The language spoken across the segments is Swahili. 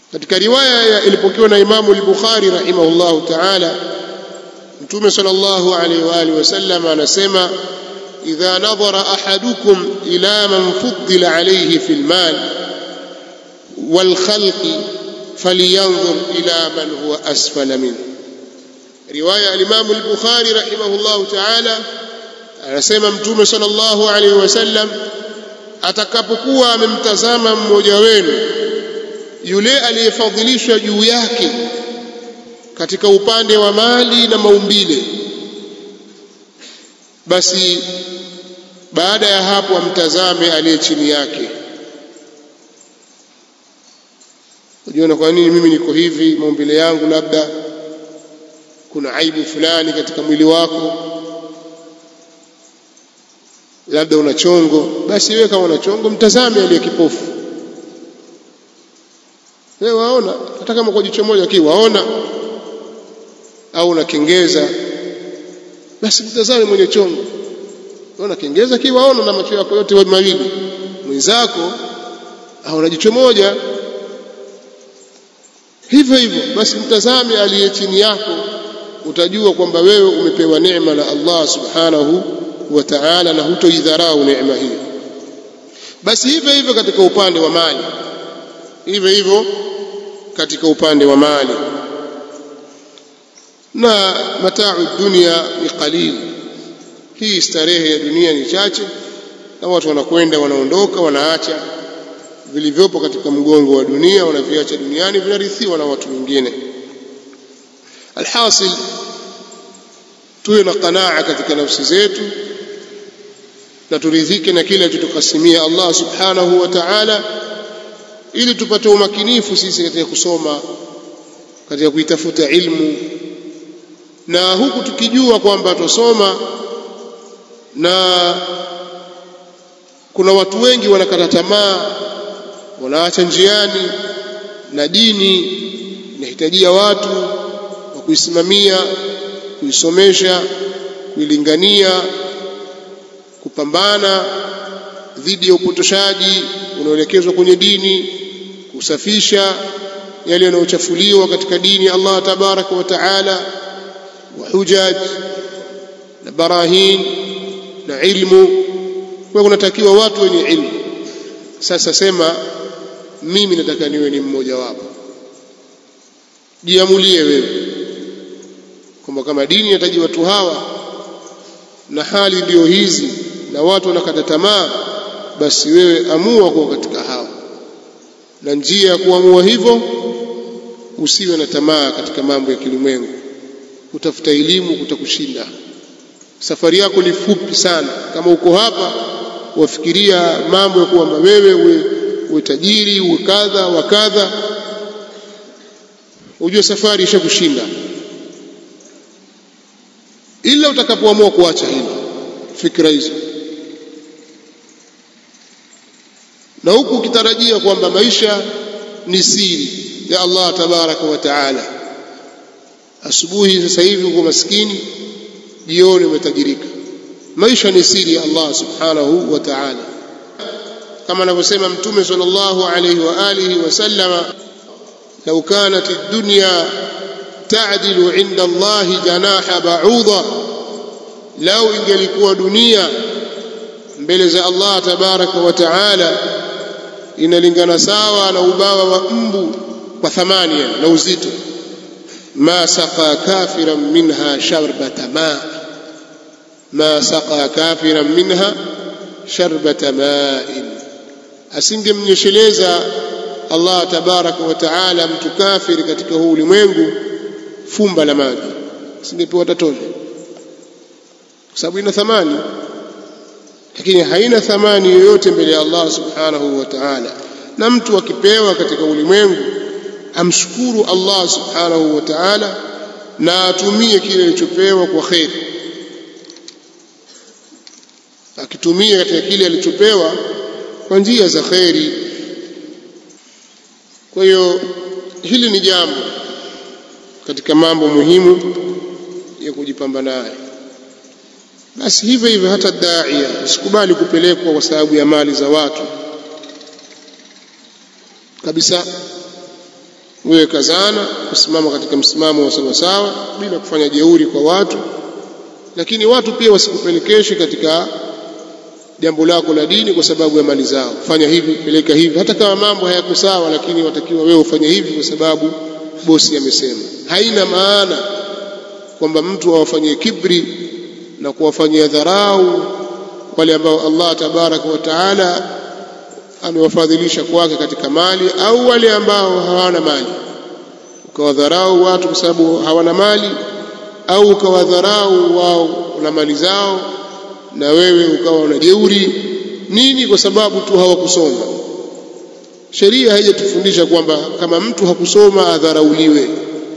katika riwaya ilipokewa na Imamu al-Bukhari rahimahullahu ta'ala Mtume sallallahu alaihi wa alihi wasallam anasema idha nadhara ahadukum ila man fuddila alayhi fil mal wal khalqi falyanzur ila man huwa asfala minhu riwaya al-Imam al-Bukhari rahimahullahu ta'ala anasema Mtume sallallahu alaihi wasallam atakapokuwa amemtazama mmoja wenu yule aliyefadhilishwa juu yake katika upande wa mali na maumbile basi baada ya hapo amtazame aliye chini yake ujiona kwa nini mimi niko hivi maumbile yangu labda kuna aibu fulani katika mwili wako labda una chongo basi wewe kama una chongo mtazame aliye kipofu wewe waona hata kama kwa jicho moja kii waona au unakengeza basi mtazame mwenye chongo unaona kengeza kii waona na macho yako yote mawili mwenzako au na jicho moja hivyo hivyo basi mtazame aliye chini yako utajua kwamba wewe umepewa neema na Allah subhanahu wa ta'ala na hutoidharau neema hiyo basi hivyo hivyo katika upande wa mali hivyo hivyo katika upande wa mali na mataa dunia ni qalil hii starehe ya dunia ni chache na watu wanakwenda wanaondoka wanaacha vilivyopo katika mgongo wa dunia wanaviacha duniani vinarithiwa na watu wengine alhasil tuwe na qanaa katika nafsi zetu na turidhike na kile alichotukasimia Allah subhanahu wa ta'ala ili tupate umakinifu sisi katika kusoma katika kuitafuta ilmu na huku tukijua kwamba tusoma na kuna watu wengi wanakata tamaa wanaacha njiani na dini inahitajia watu wa kuisimamia kuisomesha kuilingania kupambana dhidi ya upotoshaji unaoelekezwa kwenye dini kusafisha yale yanayochafuliwa katika dini Allah tabaraka wa taala wa hujaj na barahin na ilmu kwa kunatakiwa watu wenye ilmu sasa sema mimi nataka niwe ni mmoja wapo jiamulie wewe kwamba kama dini inahitaji watu hawa na hali ndiyo hizi na watu wanakata tamaa basi wewe amua kuwa katika hao na njia ya kuamua hivyo usiwe na tamaa katika mambo ya kilimwengu utafuta elimu kutakushinda safari yako ni fupi sana kama uko hapa wafikiria mambo ya kwamba wewe uwe, uwe tajiri uwe kadha wa kadha ujue safari ishakushinda ila utakapoamua kuacha hilo fikra hizo na huku ukitarajia kwamba maisha ni siri ya Allah tabaraka wa taala asubuhi sasa hivi uko maskini jioni umetajirika maisha ni siri ya Allah subhanahu wa ta'ala kama anavyosema mtume sallallahu alayhi wa alihi wasallama law kanat ad-dunya ta'dilu 'inda Allah janaha ba'udha lau ingelikuwa dunia mbele za Allah tabaraka wa ta'ala inalingana sawa na ubawa wa mbu kwa thamani na uzito ma saqa kafiran minha sharbata ma ma saqa kafiran minha sharbata ma'in asingemnyesheleza Allah tabaraka wa taala mtu kafiri katika huu ulimwengu fumba la maji asingepewa tatone kwa sababu ina thamani lakini haina thamani yoyote mbele ya Allah subhanahu wa ta'ala na mtu akipewa katika ulimwengu amshukuru Allah subhanahu wa ta'ala na atumie kile alichopewa kwa kheri akitumia katika kile alichopewa kwa njia za kheri kwa hiyo hili ni jambo katika mambo muhimu ya kujipamba nayo basi hivyo hivyo hata daia usikubali kupelekwa kwa sababu ya mali za watu kabisa wewe kazana kusimama katika msimamo wa sawasawa bila kufanya jeuri kwa watu lakini watu pia wasikupelekeshe katika jambo lako la dini kwa sababu ya mali zao fanya hivi peleka hivi hata kama mambo hayako sawa lakini watakiwa wewe ufanye hivi kwa sababu bosi amesema haina maana kwamba mtu awafanyie kibri na kuwafanyia dharau wale ambao Allah tabaraka wa taala amewafadhilisha kwake katika mali au wale ambao hawana mali ukawadharau watu kwa sababu hawana mali au ukawadharau wao na mali zao na wewe ukawa una jeuri nini kwa sababu tu hawakusoma sheria haijatufundisha kwamba kama mtu hakusoma adharauliwe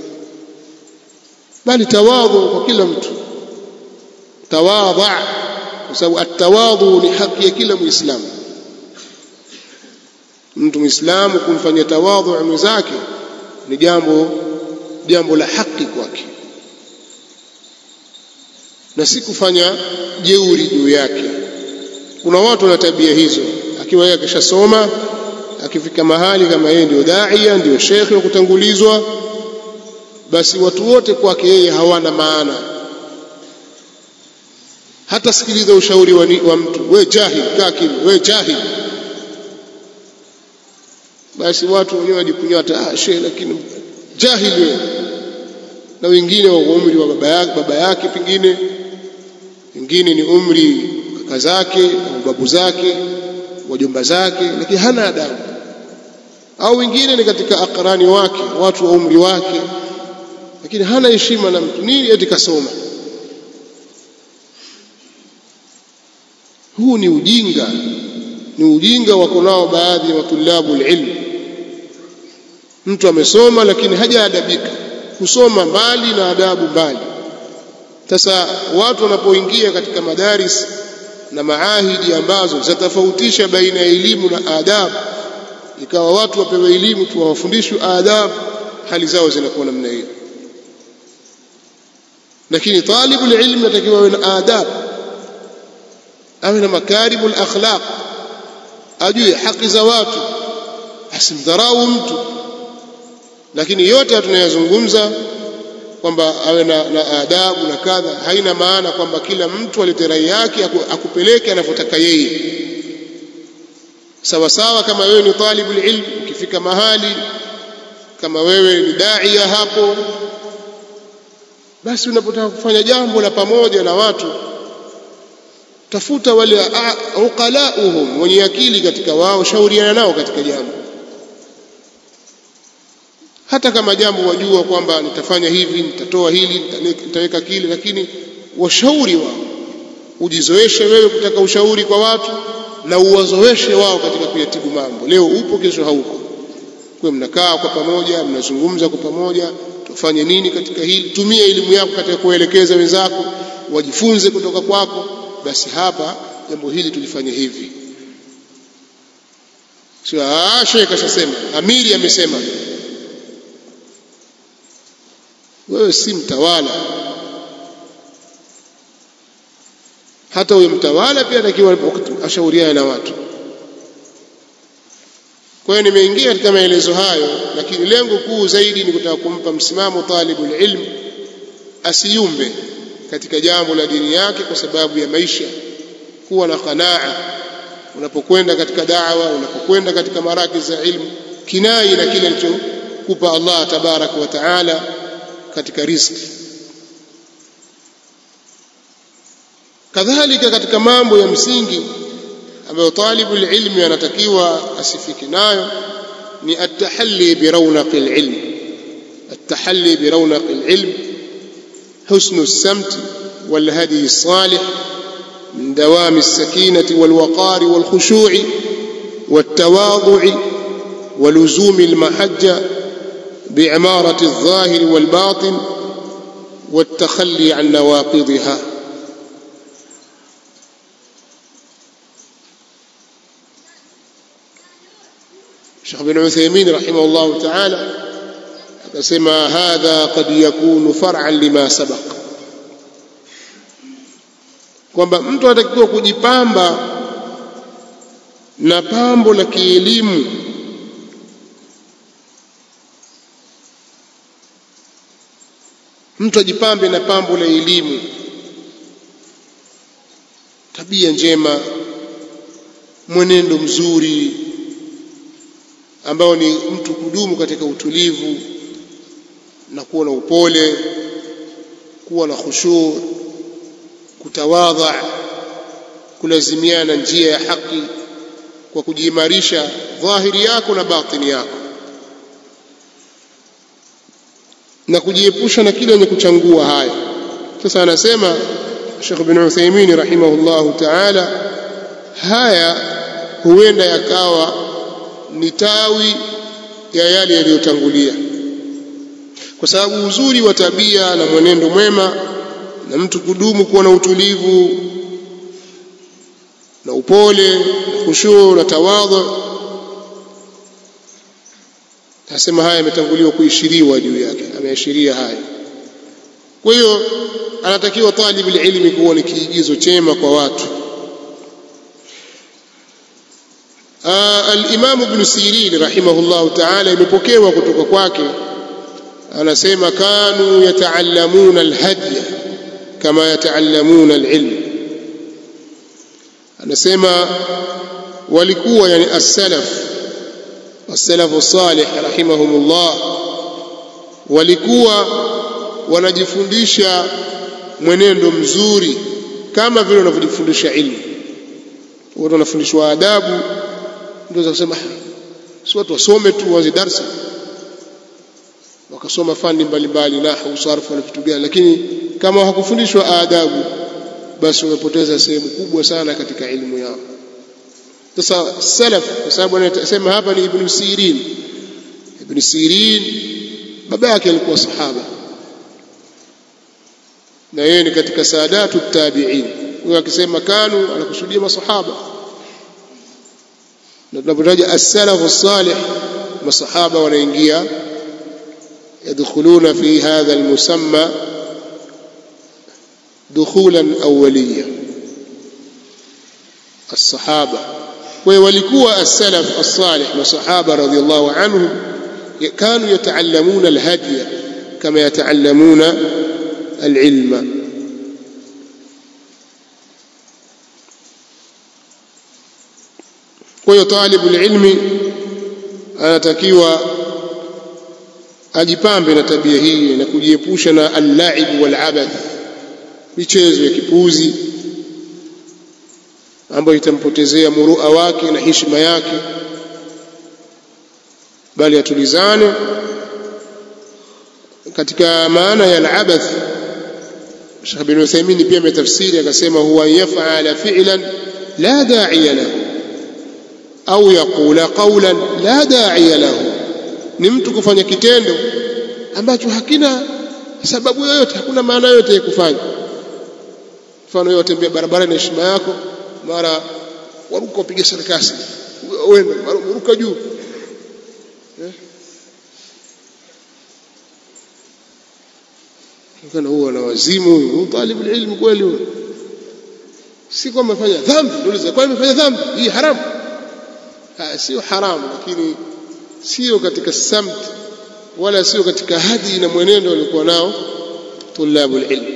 bali tawadhu kwa kila mtu tawadha kwa sababu atawadhu ni haki ya kila muislamu mtu muislamu kumfanyia tawadhu mwenzake ni jambo jambo la haki kwake na si kufanya jeuri juu yake kuna watu wana tabia hizo akiwa yeye akishasoma akifika mahali kama yeye ndio daia ndio shekhe wa kutangulizwa basi watu wote kwake yeye hawana maana hata sikiliza ushauri wa, wa mtu we jahil kaa kimya we jahil basi watu wenyewe wajikunyata ah shehe lakini jahil wewe na wengine wa umri wa baba yake baba yake pengine wengine ni umri kaka zake au babu zake wajomba zake lakini hana adabu au wengine ni katika akrani wake watu wa umri wake lakini hana heshima na mtu nini eti kasoma huu ni ujinga ni ujinga wako nao baadhi ya watulabu ilmu mtu amesoma lakini hajaadabika kusoma mbali na adabu mbali sasa watu wanapoingia katika madaris na maahidi ambazo zitatofautisha baina ya elimu na adabu ikawa watu wapewe elimu tu wafundishwe adabu hali zao zinakuwa namna hiyo lakini talibu ilmu natakiwa awe na adabu awe na makarimu akhlaq ajue haki za watu asimdharau mtu lakini yote tunayozungumza kwamba awe na, na adabu na kadha haina maana kwamba kila mtu alete rai yake akupeleke anavyotaka yeye sawa sawa kama wewe ni talibu ilm ukifika mahali kama wewe ni daia hapo basi unapotaka kufanya jambo la pamoja na watu tafuta wale uqalauhum wenye akili katika wao shauriana nao katika jambo hata kama jambo wajua kwamba nitafanya hivi nitatoa hili nitaweka kile lakini washauri wao ujizoeshe wewe kutaka ushauri kwa watu na uwazoeshe wao katika kuyatibu mambo leo upo kesho haupo kwa mnakaa kwa pamoja mnazungumza kwa pamoja tufanye nini katika hili tumia elimu yako katika kuelekeza wenzako wajifunze kutoka kwako basi hapa jambo hili tulifanye hivi sio ah shekha ashasema amiri amesema wewe si mtawala hata huyo mtawala pia atakiwa ashauriane na watu kwa hiyo nimeingia katika maelezo hayo lakini lengo kuu zaidi ni kutaka kumpa msimamo talibul ilm asiyumbe katika jambo la dini yake kwa sababu ya maisha kuwa na qanaa unapokwenda katika da'wa unapokwenda katika maraki za ilmu kinai na kile alichokupa Allah tabaraka wa taala katika riziki kadhalika katika mambo ya msingi ambayo talibu ilmi anatakiwa asifike nayo ni at-tahalli bi rawnaq al-ilm at-tahalli bi rawnaq al-ilm husn as-samt wal-hadi as-salih من دوام السكينة والوقار والخشوع والتواضع ولزوم المحجة بعمارة الظاهر والباطن والتخلي عن نواقضها الشيخ بن عثيمين رحمه الله تعالى akasema hadha qad yakunu far'an lima sabaq kwamba mtu anatakiwa kujipamba na pambo la kielimu mtu ajipambe na pambo la elimu tabia njema mwenendo mzuri ambao ni mtu kudumu katika utulivu na kuwa na upole kuwa na khushuu kutawadha kulazimiana njia ya haki kwa kujiimarisha dhahiri yako na batini yako na kujiepusha na kile yenye kuchangua haya sasa anasema Sheikh bin Uthaymeen rahimahullahu ta'ala haya huenda yakawa ni tawi ya yale yaliyotangulia kwa sababu uzuri wa tabia na mwenendo mwema na mtu kudumu kuwa na utulivu na upole na khushuu na tawadhu nasema haya yametanguliwa kuishiriwa juu yake ameashiria haya kwa hiyo anatakiwa talibul ilmi kuwa ni kiigizo chema kwa watu al-Imam Ibn Sirin rahimahullah ta'ala imepokewa kutoka kwake anasema kanu yataallamuna al-hadiy kama yataallamuna al-ilm anasema walikuwa yani as-salaf as-salaf as-salih rahimahumullah walikuwa wanajifundisha mwenendo mzuri kama vile wanavyojifundisha ilmu watu wanafundishwa adabu ndio za kusema si watu wasome tu waanze darsa wakasoma fani mbalimbali nahwu sarfu na vitu gani lakini kama hakufundishwa adabu basi wamepoteza sehemu kubwa sana katika ilmu yao sasa salaf kwa sababu anasema hapa ni ibn sirin ibn sirin baba yake alikuwa sahaba na yeye ni katika saadatu tabi'in huyo akisema kanu anakusudia masahaba na tunapotaja as-salaf as-salih masahaba wanaingia يدخلون في هذا المسمى دخولا أوليا الصحابة ولكوا السلف الصالح والصحابة رضي الله عنهم كانوا يتعلمون الهدي كما يتعلمون العلم kwa talibul ilmi anatakiwa ajipambe na tabia hii na kujiepusha na al-la'ib wal-abath michezo ya kipuzi ambayo itampotezea murua wake na heshima yake bali atulizane katika maana ya al-abath Sheikh bin Uthaymeen pia ametafsiri akasema huwa yaf'ala fi'lan la da'iya lahu au yaqula qawlan la da'iya lahu ni mtu kufanya kitendo ambacho hakina sababu yoyote hakuna maana yoyote ya kufanya mfano wewe tembea barabara na heshima yako mara waruka upige sarakasi wenda waruka juu eh? kana huwa na wazimu huyu talibu ilmu kweli huyo si kwamba amefanya dhambi ndio kwa amefanya dhambi hii haramu sio haramu lakini sio katika samt wala sio katika hadi na mwenendo walikuwa nao tulabul ilm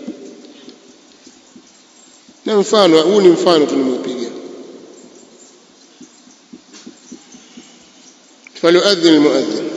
na mfano huu ni mfano tulimeupiga falyuadhin almuadhin